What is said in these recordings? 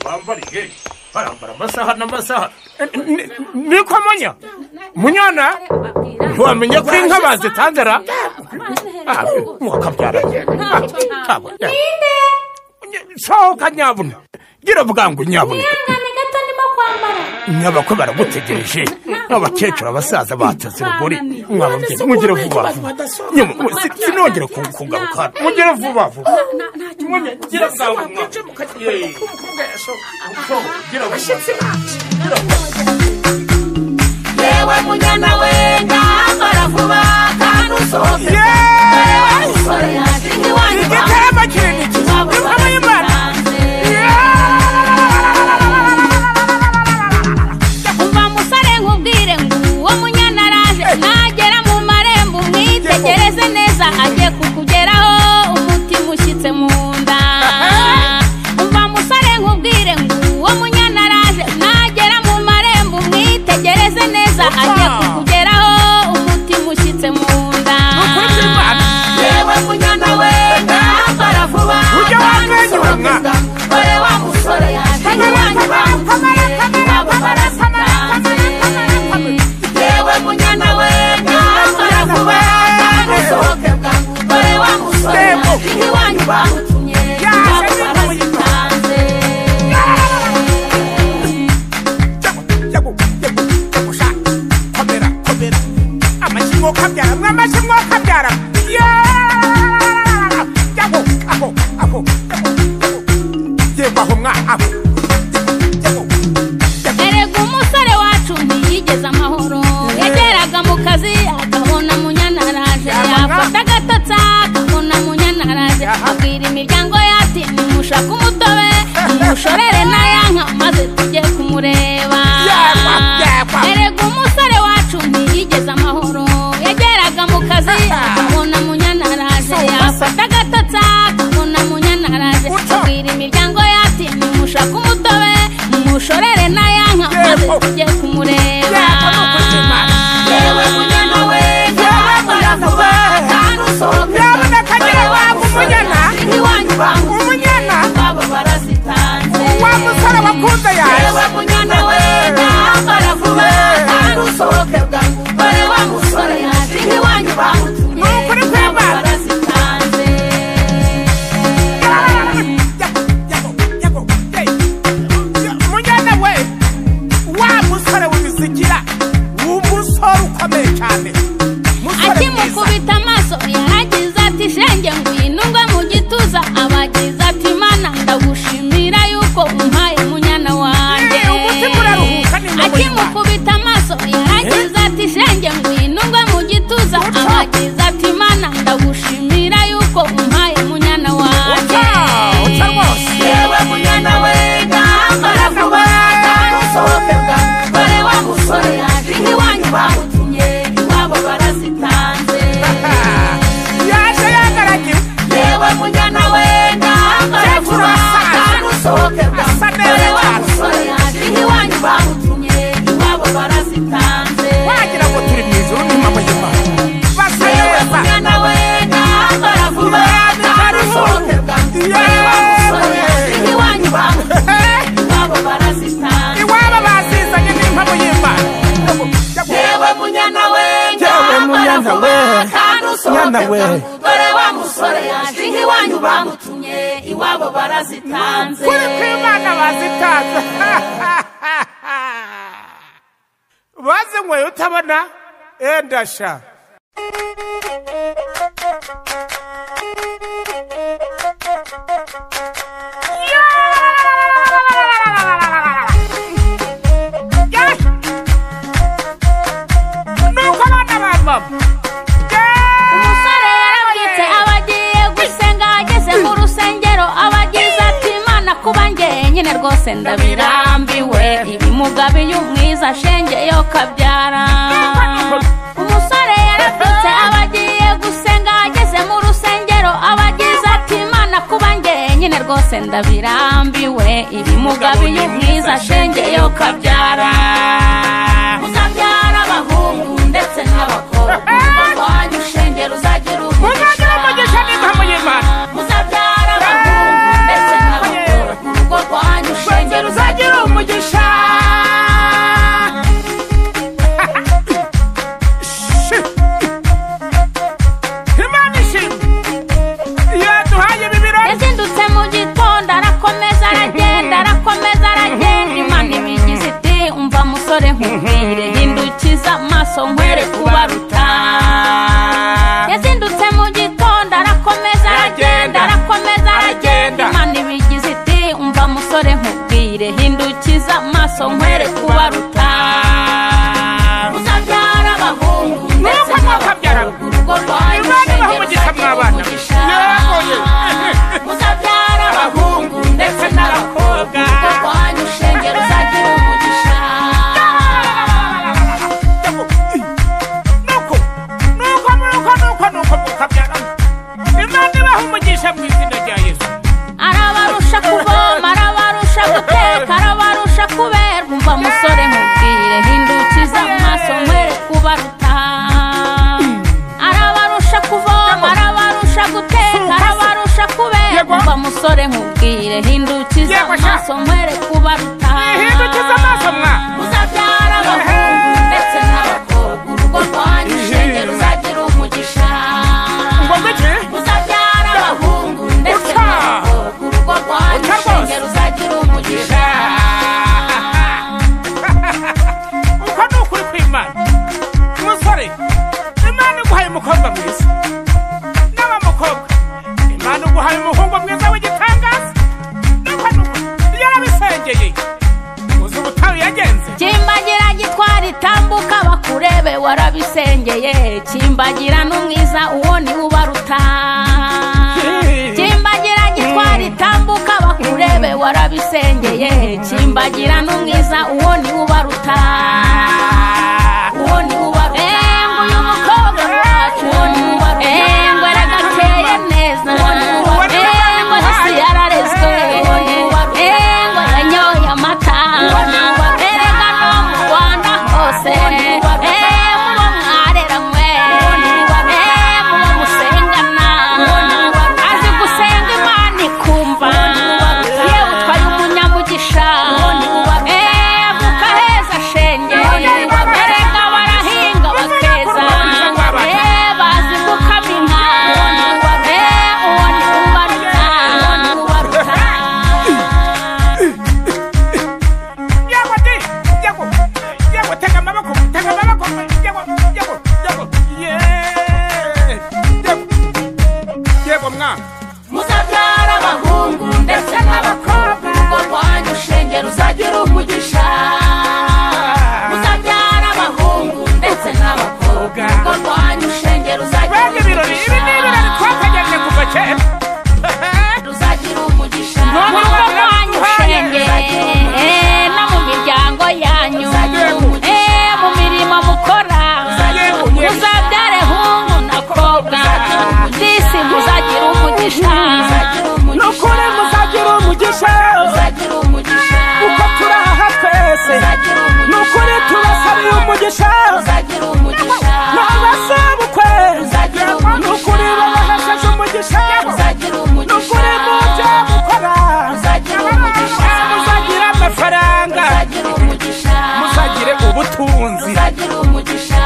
bambariye barambara amasaha n'amasaha niko munya munyana ntiwamenya ko inka bazitanze ra mwakabyara ninde sohoka nyabuna gira bwangu nyabuna ihangane gato ndimo kwambara nyabakwe baragutegereje abakecuru abasaza bateze urugori mwababyeyi None se mugire ko vuba abantu vuba badasohoka? Nyuma, si- sinongere ku- kugaruka hano mugire vuba vuba Na- ntacyo Munya, gira bwangu mwaka. mukajya kureba ko umukobwa yasohoka gira vuba yewe munyana we ndambara vuba kandi usohoke Yeee! umusore yashinga iwanyu igitebo kinini cy'imvama y'imana umva musore nkubwire ngo uwo munyana araje nagera mu marembo umwitegereze neza agiye kukugeraho umutima ushyitse mu nda umva musore nkubwire ngo uwo munyana araje nagera mu marembo umwitegereze neza agiye kukugeraho umutima ushyitse mu nda yewe munyana we ndambara vuba Ujye kandi wamwenyura, usohoke mwana. dore wa musore yashinga iwanyu bamuteye abo barasananze yewe munyana we ndambara vuba kandi usohoke bwangu dore wa musore Tembo. yashinga iwanyu bamutumye abo barasananze amashyi kabyara mwa amashyi kabyara yago aho aho yebaho mwa aho erega umusore wacu ntiyigeze amahoro yageraga mu kazi akabona munyanaraje yafata agatotsi akabona munyanaraje abwira imiryango yati nimushake umutobe nimushorere n'ayanka maze tujye kumureba Yepa, yepa. erega umusore wacu ntiyigeze amahoro yageraga mu kazi akabona munyanaraje yafata agatotsi akabona munyanaraje Uca. abwira imiryango yati nimushake umutobe nimushorere n'ayanka maze Yepo. tujye kumureba Yepa, nukoze Imana. yewe munyana we ndambara vuba kandi usohoke Nyabuna kagira dore wa wangu musore munyana. yashinga iwanyu bamutumye umunyana abo barasitanze wa musore wakunze yaje yewe munyana we ndambara vuba kandi usohoke bwangu dore wa musore yashinga iwanyu bamutumye Ni ukuri abo kwema. barasitanze munyana we wa musore w'ibisigira umusore ukomeye cyane musore mwiza akimukubita amaso yaragize ati shenge ngwino ngwe mu gituza abagize ati mana ndagushimira yuko umpaye munyana wanjye Eh, umutima uraruhuka nimba muri akimukubita amaso yaragize ati shenge ngwino ngwe mu gituza Uca. abagize ati mana ndagushimira yuko umpaye munyana wanjye Uca, uca rwose. yewe munyana we ndambara vuba kandi usohoke bwangu dore wa musore yashinga iwanyu bamutumye iwabo barasitanze yaje yagaragiwe yewe munyana we ndambara vuba kandi usohoke Asa neza bwangu dore wa cyane. musore yashinga iwanyu bamutumye iwabo barasitanze wagira ngo turi mu ijoro ni mama y'imana basa yewe neza munyana we ndambara vuba kandi usohoke bwangu dore wa musore yashinga iwanyu bamutumye iwabo barasitanze iwabo basizanye n'impamo y'imana yewe munyana we ndambara vuba kandi usohoke bwangu dore wa musore yashinga iwanyu bamutumye iwabo barasitanze kuri kw'imana bazitanze bazinyweye utabona endasha nuko abana ba mama umusore yarabwitse aba agiye gusenga ageze mu rusengero aba agize ati imana kuba njye nyine rwose ndabirambiwe iyi mugabo iyo umwiza shenge yo kabyara umusore yarabwitse aba agiye gusenga ageze mu rusengero aba agize ati imana kuba njye nyine rwose ndabirambiwe iyi mugabo iyo umwiza shenge yo kabyara uzabyara abahungu ndetse n'abakobwa wanyu ushenge ruzagira muzagira umugisha n'impamo y'imana muzabyara abahungu ndetse n'abakobwa wanyu ushenge nogeye kimbagira n'umwiza uwo ni we ubaruta kimbagira gitwara itambuka bakurebe warabisengeye kimbagira n'umwiza uwo ni we ubaruta uwo ni we ubaruta Engwe uyu mukobwa wacu uwo ni we ubaruta Engwe aragakeye neza Engwe hasi yararezwe Engwe yanyoye amata Erega no mu Rwanda hose Eh, muba mwarera mwe Eh, muba musengana Azi gusenga Imana ikumva Yewe utwaye umunyamugisha Eh, avuka heza shenge Erega barahinga bakeza Eh, bazi gukama inka Eh, uwo ni ubaruta Yego di, yego, yego, tega amaboko, tega amaboko, yego, yego, yego, yeah, yego, yego mwana. muzabyara abahungu ndetse n'abakobwa urugo rwanyu shenge ruzajya uri umugisha muzabyara abahungu ndetse n'abakobwa urugo rwanyu shenge ruzajya Bene uri ibirori, ibi ni ibirori twategereje kuva kera. ruzajya uri umugisha mu rugo rwanyu shenge eh, no mu miryango yanyu eh, mu mirimo mukora muzabyare hungu nakobwa disi muzagira umugisha Ni ukuri muzagira umugisha, muzagira umugisha kuko turi aha twese. muzagira Ni ukuri tubasabiye umugisha, umugisha n'abasaba ukwe. muzagira Ni umugisha ukuri babahesheje umugisha, muzagira ni ukuri mu byo umugisha mukora. muzagira umugisha Muzagira amafaranga, muzagira umugisha muzagire ubutunzi. muzagira umugisha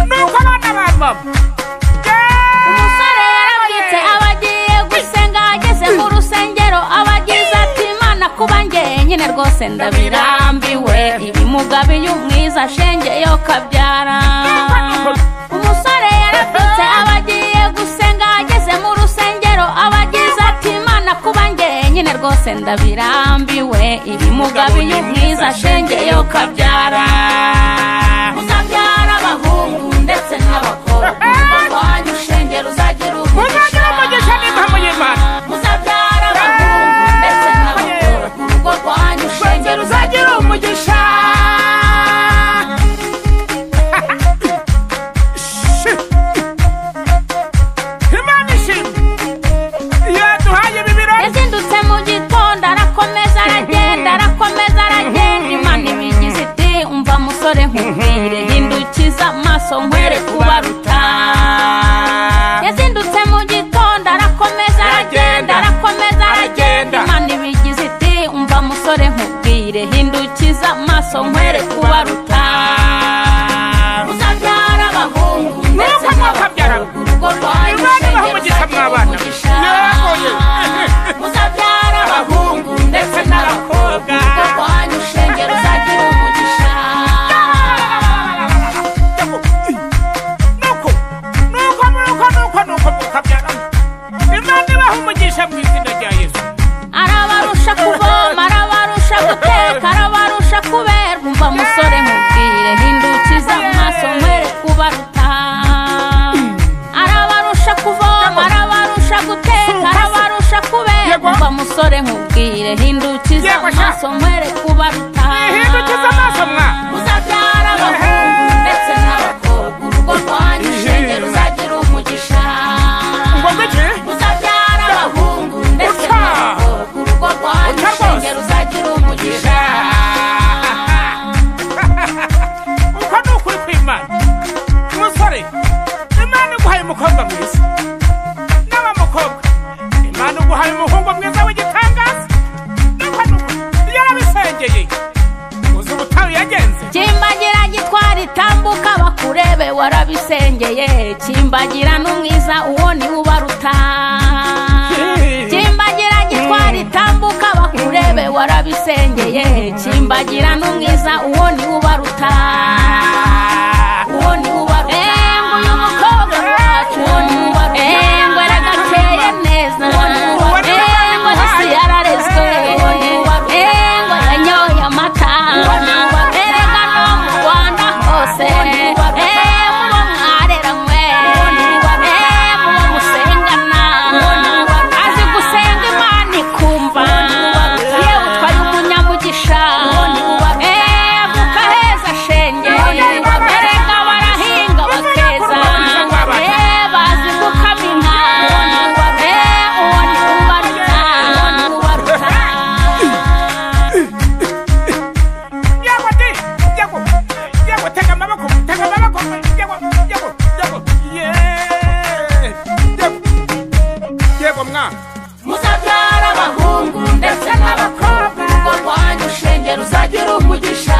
nuko abana ba mama umusore yarabwitse aba agiye gusenga ageze mu rusengero aba agize ati imana kuba ngeye nyine rwose ndabirambiwe iyi mugabo iyo umwiza shenge yo kabyara umusore yarabwitse aba agiye gusenga ageze mu rusengero aba agize ati imana kuba ngeye nyine rwose ndabirambiwe iyi mugabo iyo umwiza shenge yo kabyara muzabyara abahungu ndetse n'abakobwa urwanyu shenge ruzagira muzagira umugisha umugisha n'impamo y'imana muzabyara abahungu ndetse n'abakobwa urugo rwanyu shenge ruzagira umugisha imana ishimwe yaduhaye ibi birori yazindutse mu gitondo arakomeza aragenda arakomeza aragenda imana ibigize iti umva musore nkubwire hindukiza amaso nkwere kubaruta yazindutse mu gitondo arakomeza aragenda arakomeza aragenda imana ibigize iti umva musore nkubwire hindukiza amaso nkwere kubaruta muzabyara abahungu ndetse nuko mwakabyara n'abakobwa urugo rwanyu imana ibaha shenge umugisha mwabana Yewe. ruzagira umugisha muzabyara abahungu ndetse n'abakobwa urugo rwanyu shenge ruzagira umugisha nuko nuko nuko nuko nuko mukabyara imana ibaha umugisha mu izina rya yesu arabarusha kuvoma arabarusha guteka arabarusha kubera umva musore mubwire hindukiza amaso mwere kubaruta arabarusha kuvoma arabarusha guteka arabarusha kubera umva musore mubwire hindukiza Yego, sha. amaso mwere kubaruta ihindukiza amaso mwa muzabyara abahungu ndetse n'abakobwa urugo rwanyu shenge ruzagira umugisha ngo mbiki muzabyara abahungu ndetse Uta. n'abakobwa urugo rwanyu Uta shenge rwose. ruzagira umugisha uko ni ukuri kw'imana umusore imana iguhaye umukobwa mwiza umurongo mwiza w'igitangaza yarabisengeye uzi ubutayu yagenze kimbagira gitwara itambuka bakurebe warabisengeye kimbagira n'umwiza uwo ni we ubaruta kimbagira gitwara itambuka bakurebe warabisengeye kimbagira n'umwiza uwo ni we ubaruta uwo ni we ubaruta Engwe uyu mukobwa wacu uwo ni we ubaruta Engwe aragakeye neza Engwe hasi yararezwe Engwe yanyoye amata erega no mu rwanda hose emubo mwarera mwe emubo musengana azi gusenga imana ikumva yewe utwaye umunyamugisha evuka heza shenge erega barahinga bakeza e bazi gukama inka e uwo ni ubaruta yewe di yewe yewe tega amaboko tega amaboko yewe yewe yewe yewe yewe mwana muzabyara abahungu ndetse n'abakobwa urugo rwanyu shenge ruzajya uri umugisha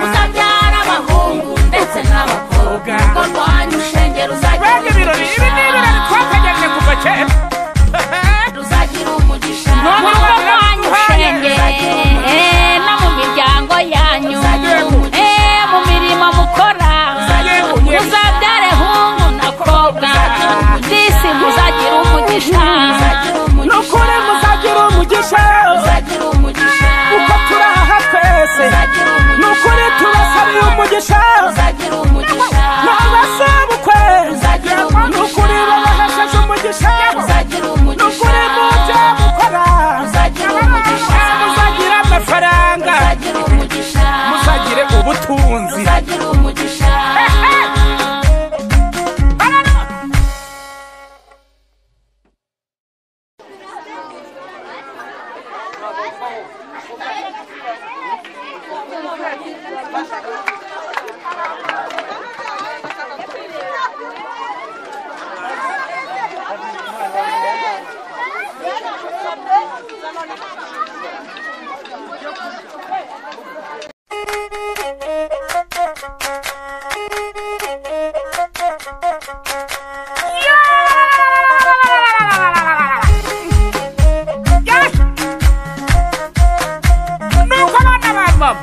muzabyara abahungu ndetse n'abakobwa urugo rwanyu shenge ruzajya bene uri ibirori ibi ni ibirori twategereje kuva kera ruzajya uri umugisha mu rugo rwanyu shenge eh, no mu miryango yanyu eh, mu mirimo mukora muzabyare hungu nakobwa disi muzagira umugisha ni ukuri muzagira umugisha muzagira umugisha kuko turi aha twese ni ukuri tubasabiye umugisha muzagira umugisha n'abasabukwe ni ukuri babahesheje umugisha muzagira ni ukuri mu umugisha byo mukora muzagira umugisha muzagira amafaranga muzagira umugisha muzagire ubutunzi muzagira umugisha nuko abana bava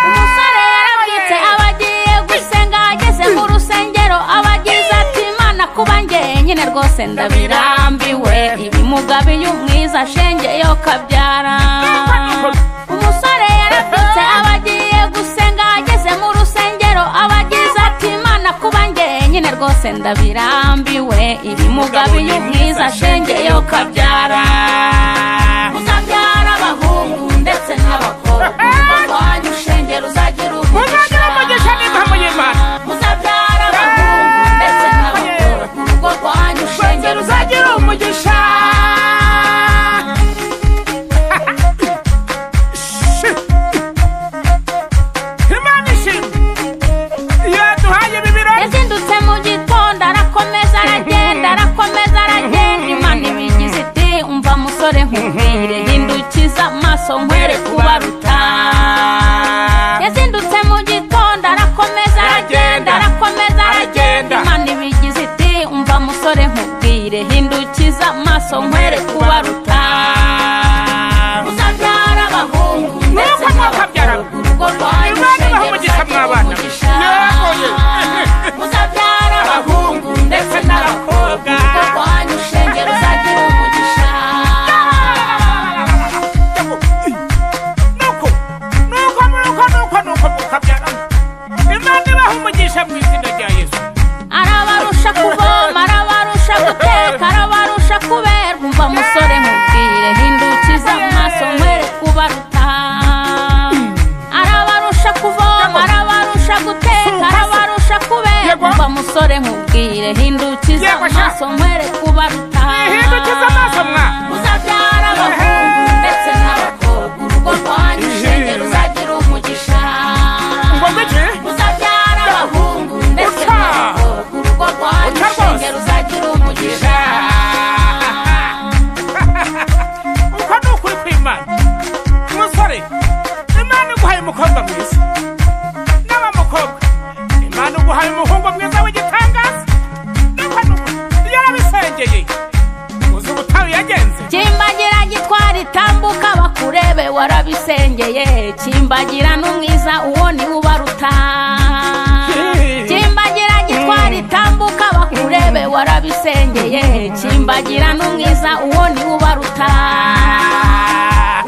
umusore yarabwitse aba agiye gusenga ageze mu rusengero aba agize ati imana kuba njyenyine rwose ndabirambiwe ibimugabe iyo umwiza shenge yo kabyara umusore yarabyutse aba agiye gusenga ageze mu rusengero aba agize ati imana kuba njyenyine rwose ndabirambiwe ibimugabe iyo umwiza shenge yo kabyara muzabyara abahungu ndetse n'abakobwa barwanya ushenge ruzagira umugisha muzagira umugisha n'impamo y'imana muzabyara abahungu ndetse n'abakobwa urugo rwanyu ushenge ruzagira ruzagira umugisha Shi. imana ishimwe yaduhaye ibi birori yazindutse mu gitondo arakomeza aragenda arakomeza aragenda imana ibigize iti umva musore nkubwire hindukiza amaso nkwere kubaruta yazindutse mu gitondo arakomeza aragenda arakomeza aragenda imana ibigize iti umva musore nkubwire hindukiza amaso nkwere kubaruta muzabyara abahungu ndetse Nuko mwabyara. n'abakobwa urugo rwanyu Imana ibahe ushenge umugisha ruzagira mwabana. umugisha Yarakoze. muzabyara abahungu ndetse n'abakobwa urugo rwanyu ushenge ruzagira umugisha nuko abisengeye kimbagira n'umwiza uwo ni we ubaruta kimbagira gitwara itambuka bakurebe warabisengeye kimbagira n'umwiza uwo ni we ubaruta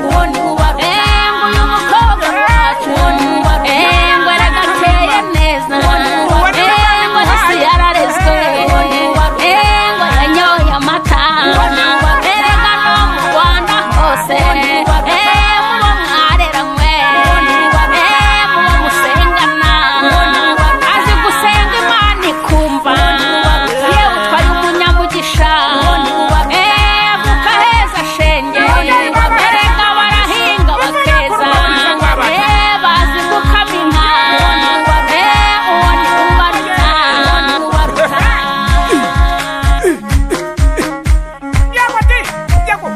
uwo ni we ubaruta Engwe uyu mukobwa wacu uwo ni we ubaruta Engwe aragateye neza uwo ni we ubaruta Engwe hasi yararezwe uwo ni we ubaruta Engwe yanyoye amata erega no mu Rwanda hose Eh, muba mwarera mwe Eh, muba musengana azi gusenga imana ikumva yewe utwaye umunyamugisha Eh, avuka heza shenge erega barahinga bakeza Eh, bazi gukama inka Eh, uwo ni ubaruta ubaruta Yago de, yago,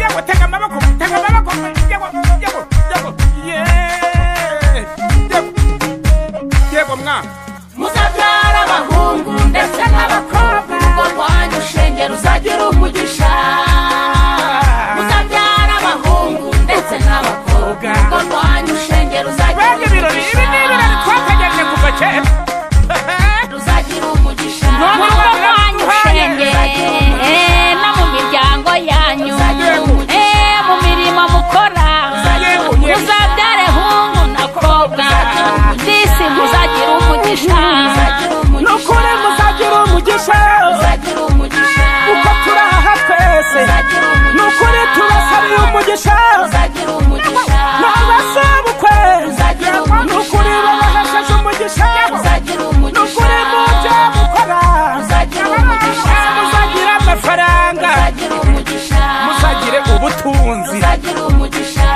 yago, tega amaboko, tega amaboko, yago, yago, yago, yeah, yago, yago mwana. muzabyara abahungu ndetse n'abakobwa urwo rwanyu shenge ruzagira umugisha muzabyara abahungu ndetse n'abakobwa urwo rwanyu shenge ruzagira Bene ibirori, ibi ni ibirori twategetse kuva kera. ruzagira umugisha no mu rugo rwanyu shenge eh, no mu miryango yanyu eh, mu mirimo mukora muzabyare hungu na kobwa disi muzagira umugisha Ni ukuri muzagira umugisha, muzagira umugisha kuko turi aha twese. Ni ukuri tubasabiye umugisha, muzagira umugisha n'abasabukwe. Muzagira Ni ukuri babahejeje umugisha, muzagira ni ukuri mubyo umugisha mukora. muzagira umugisha Muzagira amafaranga, muzagira umugisha muzagire ubutunzi. muzagira umugisha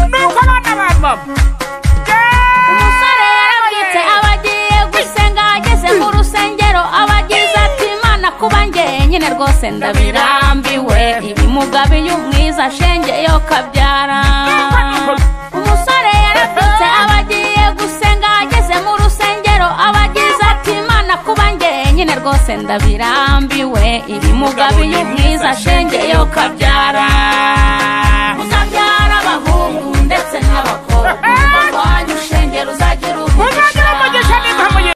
nuko abana ba mama umusore yarabwitse aba agiye gusenga ageze mu rusengero aba agize ati imana kuba njyenyine rwose ndabirambiwe iyi mugabo iyo umwiza shenge yo kabyara umusore yarabwitse aba agiye gusenga ageze mu rusengero aba agize ati imana kuba njyenyine rwose ndabirambiwe iyi mugabo iyo umwiza shenge yo kabyara muzabyara abahungu ndetse n'abakobwa urwanyu shenge ruzagira umugisha